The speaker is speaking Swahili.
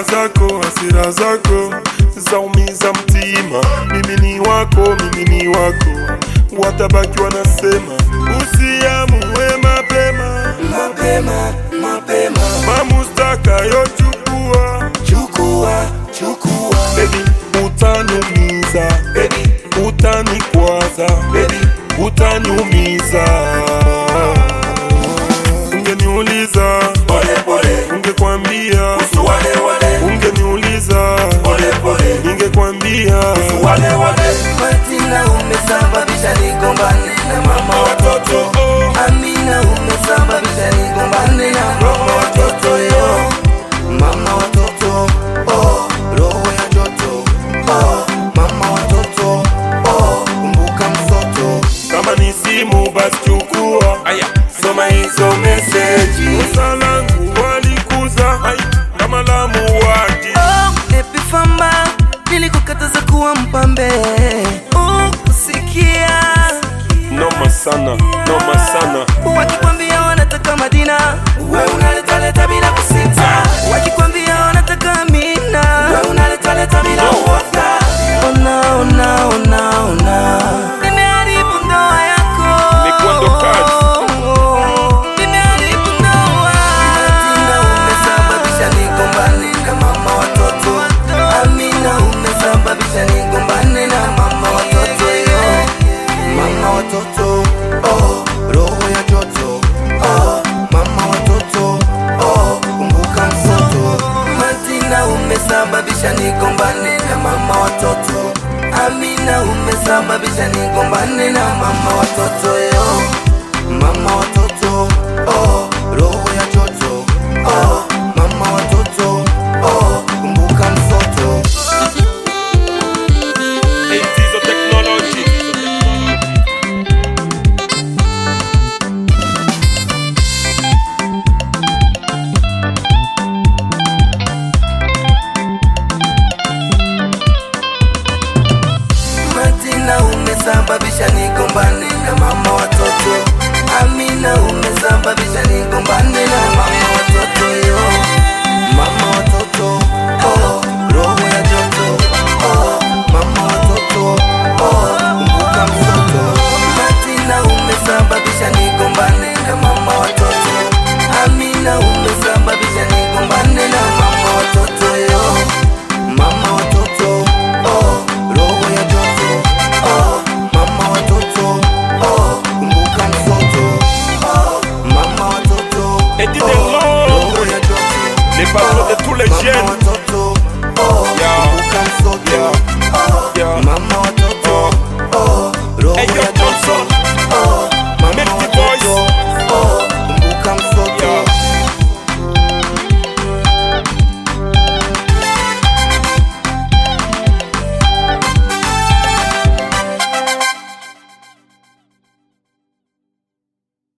zako, hasira zako zaumiza mtima. Mimi ni wako, mimi ni wako, watabaki wanasema usiamue mapema. mapema mapema Mamustaka yochukua chukua chukua baby, utaniumiza baby utanikwaza baby utaniumiza. Ungeniuliza pole pole ungekwambia, wale wale ungeniuliza pole pole ningekwambia. wale wale Martina umesababisha nigombane na mama watoto Oh, Amina umesababisha nigombane na mama watoto yo mama watoto oh roho ya joto oh mama watoto oh kumbuka msoto kama ni simu basi chukua, soma hizo meseji. Kosa langu walikuza ai, kama la muuaji. Oh, Epifamba nilikukataza kuwa mpambe oh, usikia Noma sana, noma sana. wakikwambia wanataka Madina we unaletaleta bila kusita wakikwambia wanataka Amina we unaletaleta bila uoga ona ona ona ona nimeharibu ndoa yako Imekuwa ndo kazi. nimeharibu ndoa Martina umesababisha nigombane na mama watoto Amina umesababisha nigombane na mama watoto yo mama watoto oh roho ya joto oh mama watoto oh kumbuka msoto Martina umesababisha nigombane na mama watoto Amina umesababisha nigombane na mama watoto yo mama watoto oh roho ya joto oh mama watoto oh kumbuka msoto Entizo technology. Martina umesababisha nigombane na mama watoto Amina umesababisha nigombane na mama watoto yo mama watoto oh roho ya joto oh mama watoto oh kumbuka mtoto Martina umesababisha nigombane na mama watoto Amina umesababisha nigombane na mama watoto yo mama watoto oh roho ya joto oh mama watoto oh kumbuka mtoto oh mama watoto Et dis oh des mots. roho ya joto Les paroles de tous les mama jeunes. watoto